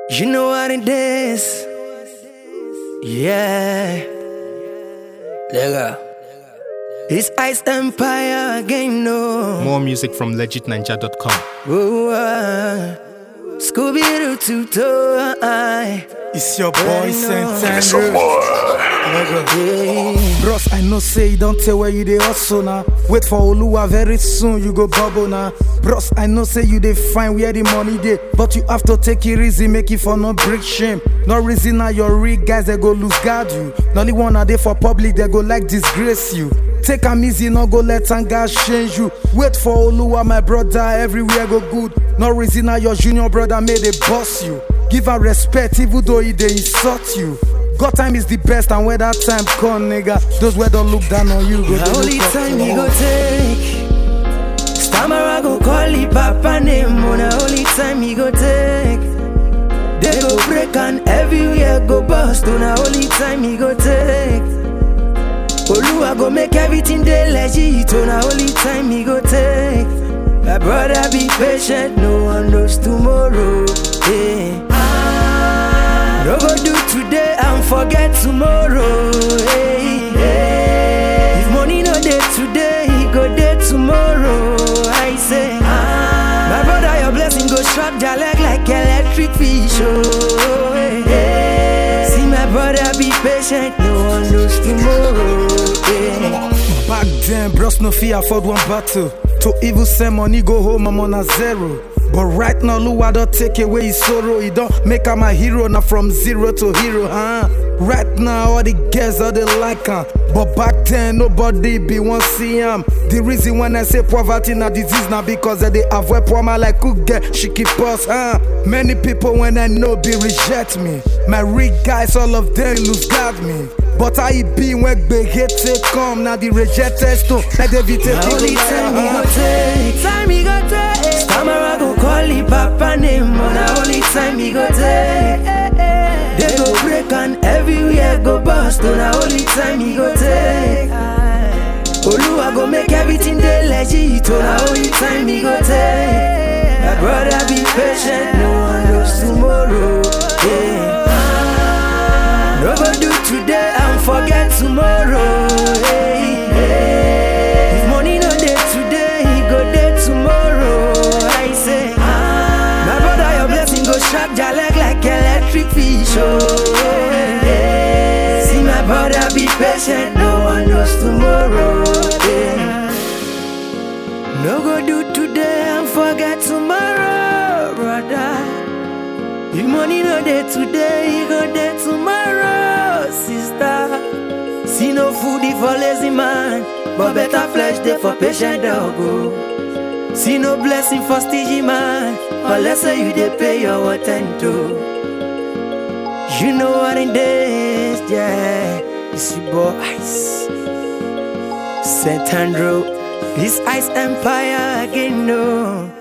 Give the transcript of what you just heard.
You know what it is. Yeah. Lega. It's Ice Empire again, no. More music from legitninja.com. Whoa, uh, Scooby Doo to toe. I. It's your boy Well, Saint no. Andrew. Bros, I know say you don't tell where you dey hustle now. Wait for Oluwa very soon you go bubble now. Bros, I know say you dey find where the money dey, but you have to take it easy, make it for no break shame. No reason now your real guys they go lose guard you. The only one are there for public they go like disgrace you. Take am easy, no go let anger change you. Wait for Oluwa, my brother, everywhere go good. No reason now your junior brother made a boss you. Give her respect even though he dey insult you. God time is the best, and when that time come, nigga, those wey don't look down on you go The dey only look up time to he you. go take. Stammer go call he papa name. On the only time he go take. They go break and everywhere go bust. On the only time he go take. Oluwa go make everything dey legit. On the only time he go take. My brother be patient, no one knows tomorrow. Yeah. No go do today and forget tomorrow. Hey, hey. If money no dey today, he go dey tomorrow. I say, my brother, your blessing go shock your leg like electric fish. Oh, hey, hey. See my brother, be patient. No one knows tomorrow. Yeah. Back then, bros no fit afford one battle. To even send money go home, I'm on a zero. But right now, Lua don't take away his sorrow. He don't make him a hero, now from zero to hero, huh? Right now, all the girls all they like him. But back then, nobody be one see him. The reason when I say poverty na disease now because they avoid poor man like cook get she keep us, huh? Many people when I know be reject me. My real guys, all of them lose guard me. But I be when big hit take come now the rejected stone like they be The only time he go take, time he go take. Stammer go call he papa name. On the only time he go take. They go break and everywhere go bust. On the only time he go take. Oluwa go make everything dey legit. On the only time he go take. My brother be patient, no one knows tomorrow. Yeah. No go do today and forget tomorrow. Hey, hey. If money no dey today, he go dey tomorrow. I say, my brother, your blessing go shock your leg like electric fish. Oh, hey, hey. see my brother, be patient. No one knows tomorrow. Yeah. No go do today and forget tomorrow, brother. If money no dey today, e go dey tomorrow, sister. See no food for lazy man, but better flesh dey for patient dog. Oh. See no blessing for stingy man, unless say you dey pay your attend to. You know what it is, yeah. It's your boy Ice, Saint Andrew. This Ice Empire again, no.